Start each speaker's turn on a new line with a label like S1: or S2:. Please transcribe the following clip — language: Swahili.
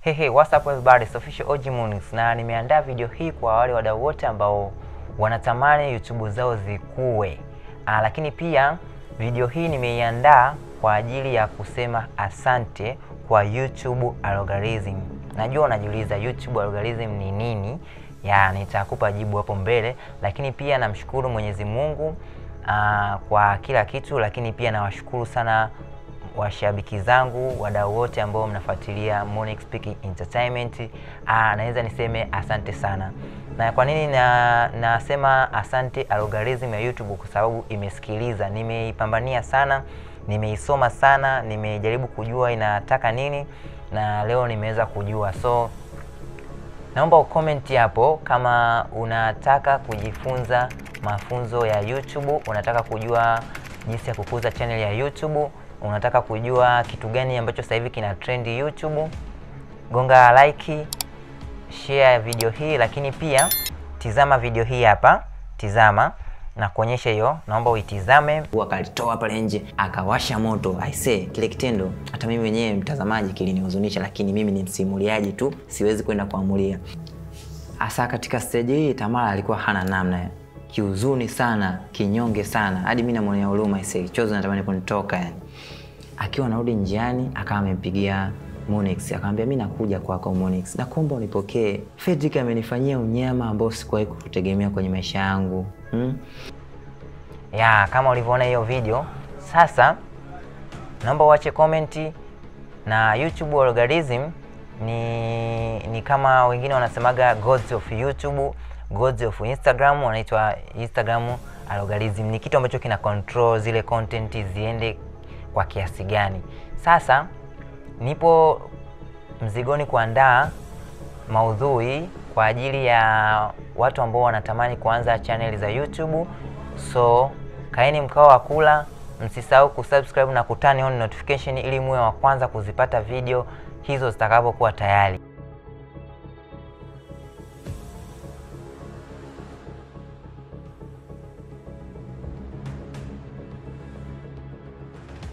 S1: Hey, hey, what's up everybody? It's official OG Munix na nimeandaa video hii kwa wale wadau wote ambao wanatamani YouTube zao zikue. Ah, lakini pia video hii nimeiandaa kwa ajili ya kusema asante kwa YouTube algorithm. Najua unajiuliza YouTube algorithm ni nini? Ya, nitakupa jibu hapo mbele, lakini pia namshukuru Mwenyezi Mungu ah, kwa kila kitu, lakini pia nawashukuru sana washabiki zangu, wadau wote ambao mnafuatilia Monix Speaking Entertainment. Ah, naweza niseme asante sana. Na kwa nini na nasema asante algorithm ya YouTube? Kwa sababu imesikiliza, nimeipambania sana, nimeisoma sana, nimejaribu kujua inataka nini na leo nimeweza kujua. So naomba ukomenti hapo kama unataka kujifunza mafunzo ya YouTube, unataka kujua jinsi ya kukuza channel ya YouTube, unataka kujua kitu gani ambacho sasa hivi kina trend YouTube, gonga like, share video hii, lakini pia tizama video hii hapa, tizama na kuonyesha hiyo, naomba uitizame.
S2: Akalitoa pale nje akawasha moto. Aisee, kile kitendo hata mimi mwenyewe mtazamaji kilinihuzunisha, lakini mimi ni msimuliaji tu, siwezi kwenda kuamulia. Hasa katika stage hii Tamara alikuwa hana namna, kiuzuni sana, kinyonge sana, hadi mimi namwonea huruma. Aisee, chozi natamani kunitoka yani. Akiwa anarudi njiani, akawa amempigia Monix akamwambia, mimi nakuja kwako Monix, nakuomba unipokee. Fredrick amenifanyia unyama ambao sikuwahi kutegemea kwenye maisha yangu hmm?
S1: ya kama ulivyoona hiyo video. Sasa naomba uache komenti. Na YouTube algorithm ni ni kama wengine wanasemaga gods of YouTube, gods of Instagram, wanaitwa Instagram algorithm. Ni kitu ambacho kina control zile content ziende kwa kiasi gani. Sasa nipo mzigoni kuandaa maudhui kwa ajili ya watu ambao wanatamani kuanza channel za YouTube. So kaeni mkao wa kula, msisahau kusubscribe na kutani on notification ili muwe wa kwanza kuzipata video hizo zitakapokuwa tayari.